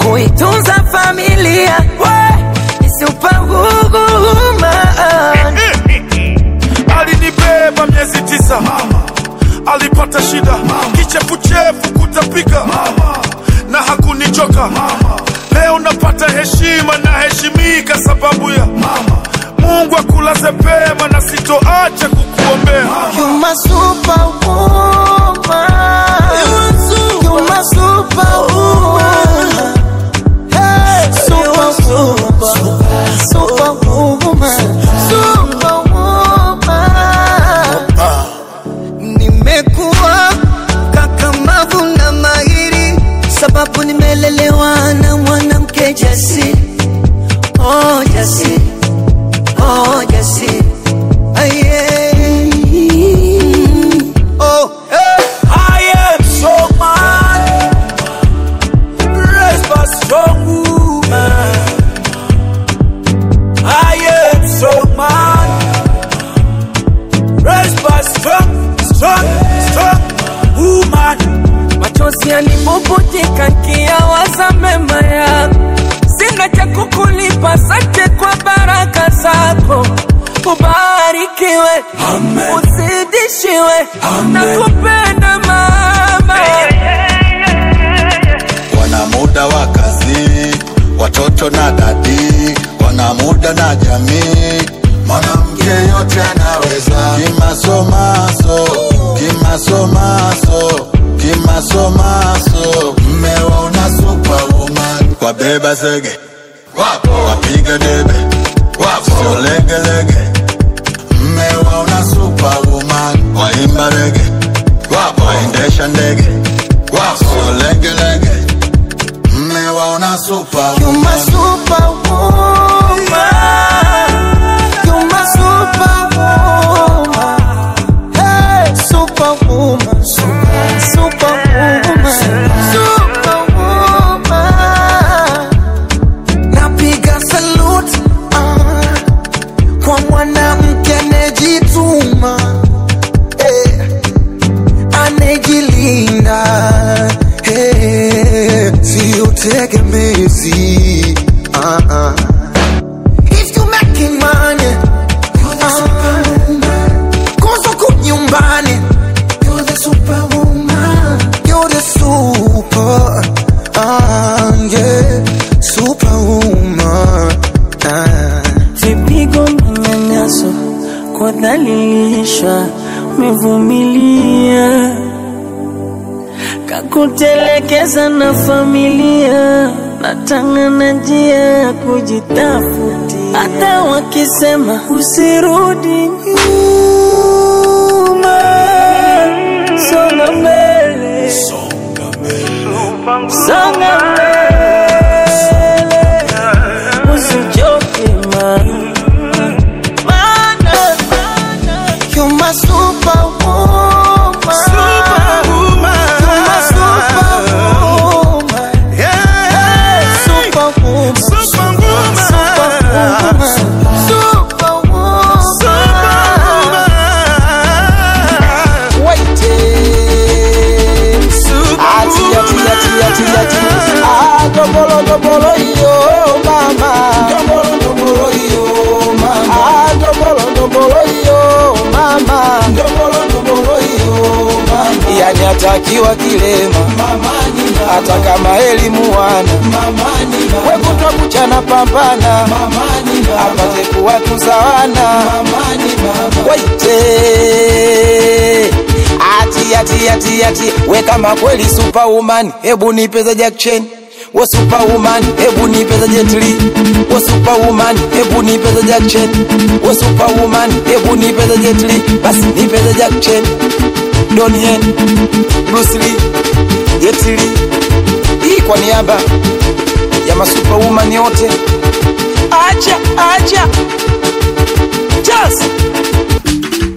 kuitunza familia isiupanguguma alinibeba miezi tisa alipata shida kichefuchefu kutapika na hakunichoka leo napata heshima na heshimika sababu ya mungu akulaze pema na sitoacha kukuombea You my superwoman. You my superwoman. Hey, superwoman. Superwoman. Superwoman. Nimekuwa kakamavu na mahiri sababu nimelelewa na mwanamke jasiri. Oh, jasiri. Oh, jasiri. Aye. Oh, hey. I am so man, raised by strong woman. I am so man, raised by strong, strong, strong woman. machozi yanibubutika nkiyawaza mema yako, sina cha kukulipa, sante kwa baraka zako. Ubarikiwe, uzidishiwe, na kupenda mama. wana muda wa kazi, watoto na dadi, wana muda na jamii. Mwanamke yote anaweza, kimasomaso, kimasomaso, kimasomaso. Mmewa una superwoman, wabeba zege, wapo wapiga debe, wapo sio legelege. Mmewa una superwoman, waimba rege, wapo waendesha ndege, wapo sio legelege. Mmewaona You superwoman. my superwoman. You my superwoman. Hey, superwoman. Super, superwoman. Superwoman. Napiga salute ah, kwa mwanamke anejituma eh, anejilinda eh, sio tegemezi ah, ah. If you making money, ah, kosa kunyumbani, you're the superwoman, you're the super, ah, yeah, superwoman. Ah. vipigo, manyanyaso, kudhalilishwa, umevumilia, kakutelekeza na familia, natangana njia ya kujitafutia, hata wakisema usirudi nyuma, songa mbele, songa mbele, usichoke mama. You're my superwoman. Superwoman. You're my superwoman. Yeah. Superwoman. Superwoman. Superwoman. Superwoman. Wait. Ati, ati, ati, ati, ati. Ah, dobolo, dobolo, yo, mama. Dobolo, dobolo, yo, mama. Ah, dobolo, dobolo, yo, mama. Dobolo, dobolo, yo, mama. Yani atakiwa kilema hata kama elimu wana wekutwa kuchana pambana apate kuwatuza wana waite ati ati ati ati we kama kweli superwoman hebu nipeza jackchen we superwoman hebu nipeza jetli we superwoman hebu nipeza jackchen we superwoman hebu nipeza jetli basi nipeza jackchen donien bruce lee jetli hii kwa niaba ya masuperwoman yote acha acha just